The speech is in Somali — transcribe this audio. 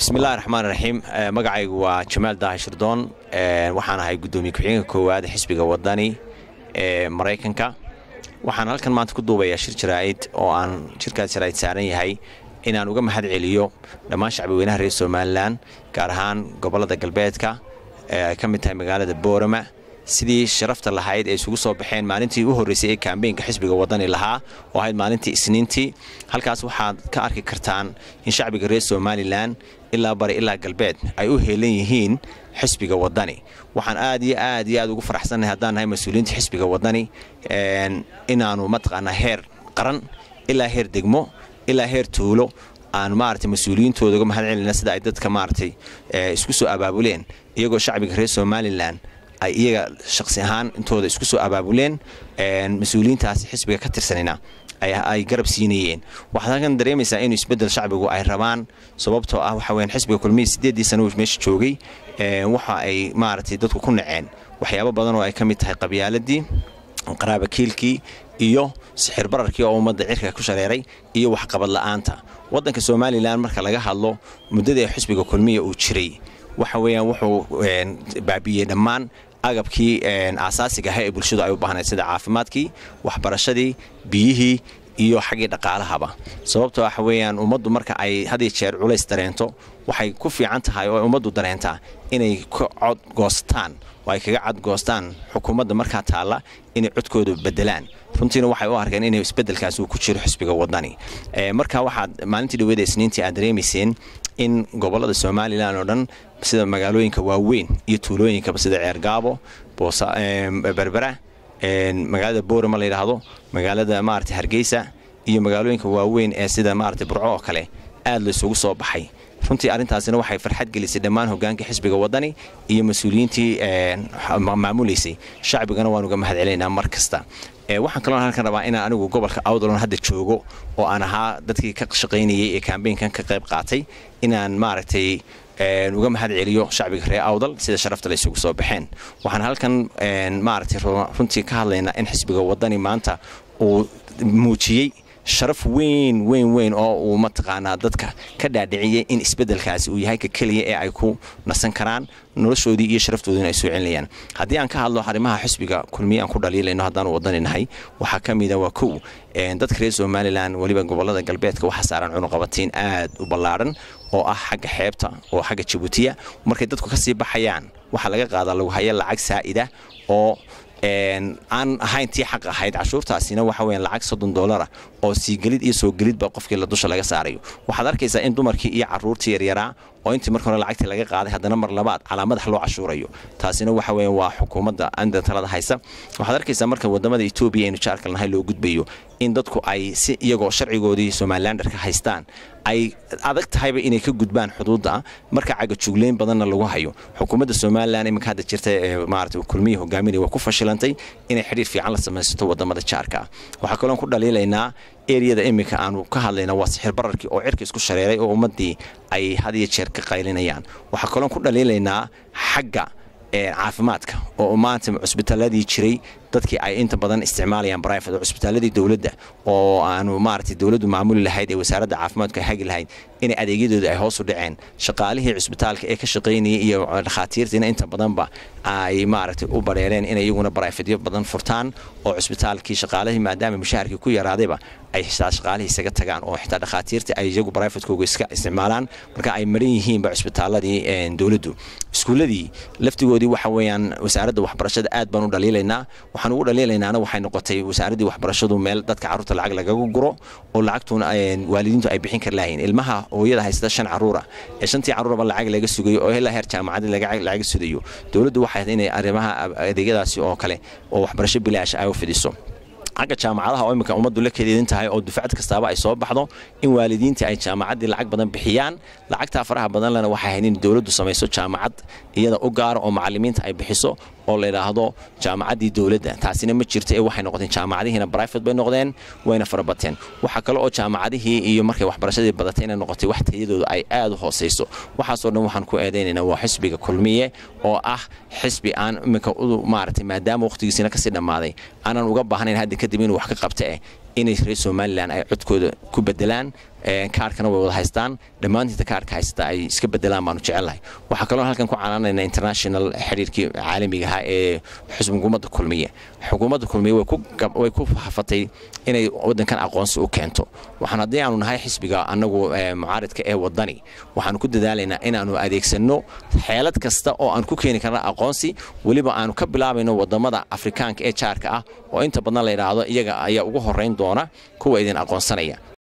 bismillahi raxmaan raxiim magacaygu waa jamaal daahi shirdoon waxaan ahay guddoomiye ku-xigeenka koowaad xisbiga wadani ee maraykanka waxaan halkan maanta ku duubayaa shir jaraa'id oo aan shirkaas jaraa'id saaran yahay inaan uga mahad celiyo dhammaan shacbi weynaha reer somalilan gaar ahaan gobollada galbeedka ee ay ka mid tahay magaalada boorama sidii sharafta lahayd ee isugu soo baxeen maalintii u horreysay ee kaambeynka xisbiga wadani lahaa oo ahayd maalintii isniintii halkaas waxaad ka arki kartaan in shacbiga reer somalilan ilaa bari ilaa galbeed ay u heelan yihiin xisbiga wadani waxaan aad iyo aad iyo aad ugu faraxsannahay haddaan nahay mas-uuliyiinta xisbiga wadani inaanu mataqaanaa heer qaran ilaa heer degmo ilaa heer tuulo aan maaragtay mas-uuliyiintooda uga mahad celina sida ay dadka maaragtay isku soo abaabuleen iyagoo shacbiga reer somalilan ay iyaga shaqsi ahaan intooda isku soo abaabuleen mas-uuliyiintaasi xisbiga ka tirsanina ay garab siinayeen waxaad halkan dareemaysaa inuu isbedel shacbigu ay rabaan sababtoo ah waxa weyaan xisbiga kulmihii siddeeddii sana uu meesha joogay waxa ay maaragtay dadku ku naceen waxyaabo badan oo ay ka mid tahay qabyaaladii qaraabakiilkii iyo sixir bararkii oo ummadda cirka ku shareeray iyo waxqabad la'aanta waddanka somalilan marka laga hadlo muddadii xisbiga kulmiya uu jiray waxa weeyaan wuxuu baabiiyey dhammaan agabkii aasaasiga ahaa ee bulshadu ay u baahnayd sida caafimaadkii waxbarashadii biyihii iyo xaggii dhaqaalahaba sababtoo waxa weeyaan ummaddu marka ay had iyo jeer culays dareento waxay ku fiican tahay oo ummaddu dareentaa inay ka codgoostaan oo ay kaga cadgoostaan xukuumadda markaa taalla inay codkooda bedelaan runtiina waxay u arkeen inay isbedelkaas uu ku jiro xisbiga wadani marka waxaad maalintii dhaweeda isniintii aad dareemayseen in gobollada somalilan oo dhan sida magaalooyinka waaweyn iyo tuulooyinkaba sida ceergaabo berbera magaalada boorama la yidhaahdo magaalada maarata hargeysa iyo magaalooyinka waaweyn ee sida maarata burco oo kale aad laysugu soo baxay runtii arrintaasina waxay farxad gelisay dhammaan hogaanka xisbiga wadani iyo mas-uuliyiintii maamulaysay shacbigana waan uga mahad celinaynaa mar kasta waxaan kaloo halkan rabaa inaan anigu gobolka awdalon hadda joogo oo aan ahaa dadkii ka shaqaynayay ee kaambeynkan ka qayb qaatay inaan maaragtay uga mahad celiyo shacbiga reer awdal sida sharafta la isugu soo baxeen waxaan halkan maaragtay runtii ka hadlaynaa in xisbiga wadani maanta uu muujiyey sharaf weyn weyn weyn oo uu mataqaanaa dadka ka dhaadhiciyey in isbedelkaasi uu yahay ka keliya ee ay ku nasan karaan noloshoodii iyo sharaftoodiina ay soo celinayaan haddii aan ka hadlo arrimaha xisbiga kulmiye aan ku dhaliilayno haddaanu wadaninahay waxaa ka mida waa kow dadka reer somalilan weliba gobollada galbeedka waxaa saaran cunuqabatiin aad u ballaadhan oo ah xagga xeebta oo xagga jabuutiya markay dadku ka sii baxayaan waxaa laga qaadaa lagu haya lacag saa'ida oo aan ahayn tii xaq ahayd cashuurtaasina waxa weyan lacag soddon doolara oo siigelid iyo soo gelidba qofkii la dusha laga saarayo waxaad arkaysaa in dumarkii iyo carruurtii yaryaraa oo intii marka hore lacagtii laga qaaday haddana mar labaad calaa madax loo cashuurayo taasina waxa weya waa xukuumadda anda talada haysa waxaad arkaysaa marka wadamada etoobiya aynu jaarkal nahay loo gudbayo in dadku ay si iyagoo sharcigoodii somalilanderka haystaan ay adag tahayba inay ka gudbaan xuduudda marka cagajugleyn badanna lagu hayo xukuumadda somalilan iminka hadda jirta ee maarata kulmiya hogaaminaya waa ku fashilantay inay xidhiir fiican la samaysato wadamada jaarka ah waxaa kaloon ku dhaliilaynaa eriyada iminka aanu ka hadlayna waa sixir bararkii oo cirka isku shareeray oo ummaddii ay had iyo jeer ka qaylinayaan waxaa kaloon ku dhaliilaynaa xagga caafimaadka oo maanta cusbitaaladii jiray dadkii ay inta badan isticmaalayaan brifate oo cusbitaaladii dowladda oo aanu maaragtay dowladdu maamuli lahayd ee wasaaradda caafimaadku ay hagi lahayd inay adeegyadooda ay hoos u dhaceen shaqaalihii cusbitaalka ee ka shaqaynayay iyo dhakhaatiirtiina inta badanba ay maaragtay u bareereen inay iyaguna brifadyo badan furtaan oo cusbitaalkii shaqaalihii maadaama mushaharkii ku yaraadayba ay xitaa shaqaalihii isaga tagaan oo xitaa dhakhaatiirtii ay iyagu brifatkooga iska isticmaalaan marka ay maran yihiinba cusbitaaladii dowladdu iskuulladii laftigoodii waxa weeyaan wasaaradda waxbarashada aad baan u dhaliilaynaa waxaan ugu dhaliilaynaana waxay noqotay wasaaraddii waxbarashadu meel dadka carruurta lacag lagaga guro oo lacagtuna waalidiintu ay bixin kar lahayn ilmaha hooyada haysata shan carruura ee shantii carruuraba lacag laga sugayo oo ilaa heer jaamacaddii laga sudayo dowladdu waxay inay arrimaha adeegyadaasi oo kale oo waxbarasho bilaash ay u fidiso xagga jaamacadaha oo imminka ummaddu la kadeedin tahay oo dufcad kastaaba ay soo baxdo in waalidiintii ay jaamacaddii lacag badan bixiyaan lacagtaa faraha badan lena waxay ahayd in dowladdu samayso jaamacad iyada u gaara oo macallimiinta ay bixiso oo la yidhaahdo jaamacaddii dowladda taasina ma jirto ee waxay noqoteen jaamacadihiina brifate bay noqdeen wayna farabateen waxaa kale oo jaamacadihii iyo markay waxbarashadii badatay inay noqotay wax tayadooda ay aad u hoosayso waxaasoo dhan waxaan ku eedaynaynaa waa xisbiga kulmiye oo ah xisbi aan iminka maaragtay maadaama wakhtigiisina kasii dhammaaday aanan uga baahnayn hadda kadib inuu wax ka qabta eh inay reer somalilan ay codkooda ku bedelaan kaarhkana way wada haystaan dhammaantiinta kaarhka haysta ay iska bedelaan baanu jecelnahay waxaa kaloo halkan ku canaanayna international xiriirkii caalamiga ahaa ee xukuumadda kulmiye xukuumadda kulmiye way ku hafatay inay waddankan aqoonsi u keento waxaan haddii aanu nahay xisbiga annagu mucaaridka ee waddani waxaanu ku dadaalaynaa inaannu adeegsanno xeelad kasta oo aan ku keeni karna aqoonsi weliba aanu ka bilaabayno waddamada afrikaanka ee jaarka ah oo inta badan la yidhaahdo iyaga ayaa ugu horrayn doona kuwa idin aqoonsanaya